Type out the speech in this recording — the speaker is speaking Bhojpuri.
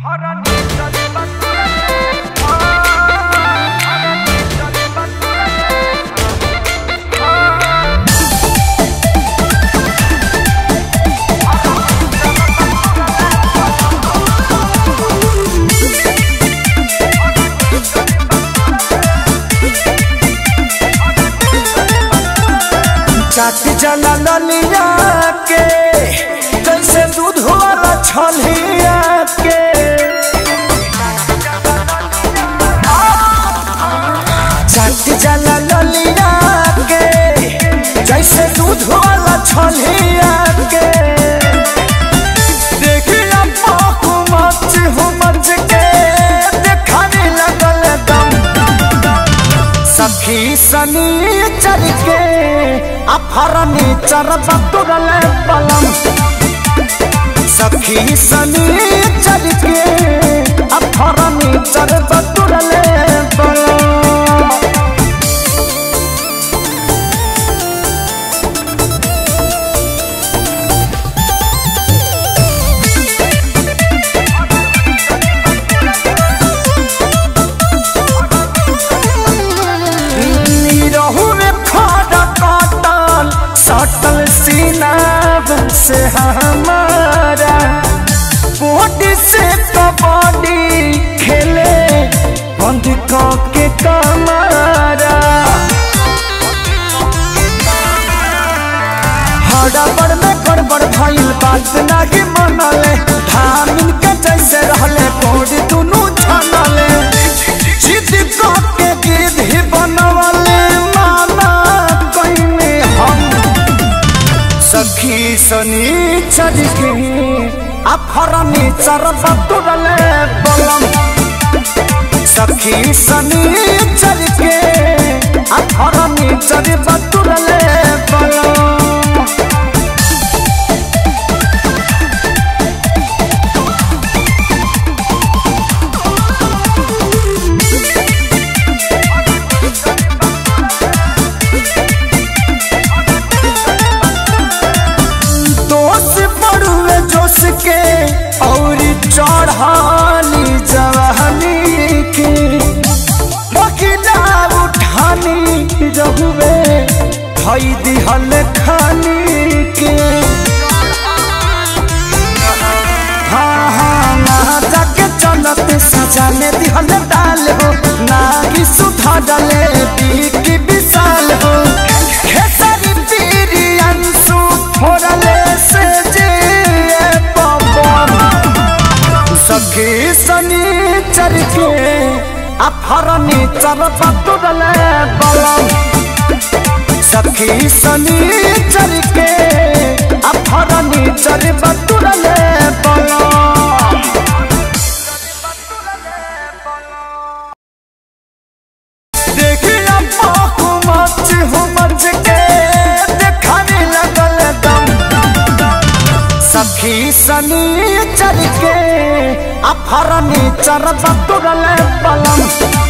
चाट जला ललिया के जैसे दूध वाला छलिया के चाट जला ललिया के जैसे दूध वाला छलिया के देखिया पाकू मच हो मच के देखाने लगल दम सखी सनी चल के अफरनी चरब तुरल पलम सखी सनी चल के अफरनी चरब तुरल पलम रहू में खड़ा काटल सटल सीनाब से हमारा बॉडी से कबड्डी खेले बंद के कमारा हड़बड़ में गड़बड़ भइल बात नाही मनले धामिन के जैसे रहले बॉडी दुनू छनले जिद के गिद्ध ही बनवले माना कइने हम सखी सनी चल के अफरनी चरब तुरले बलम सखी सनी चल के अफरनी चरब तुरले बलम दोष पड़ुए जोश के और चढ़ानी जवानी के बकिला उठानी रहुए भई दिहल खानी के हाँ हाँ ना जाके चलत सजाने दिहल डाल हो ना कि सुधा डाले की विशाल हो खेसारी पीरी अंशु फोड़ले से जे पवन सखी सनी चर के अफरनी चरब तुरले बलम सखी सनी चर के अफरनी चरब तुरले बलम देखिया पाकू मच हो मच के देखाने लगल दम सखी सनी चल के अफरनी चरब तुरल पलम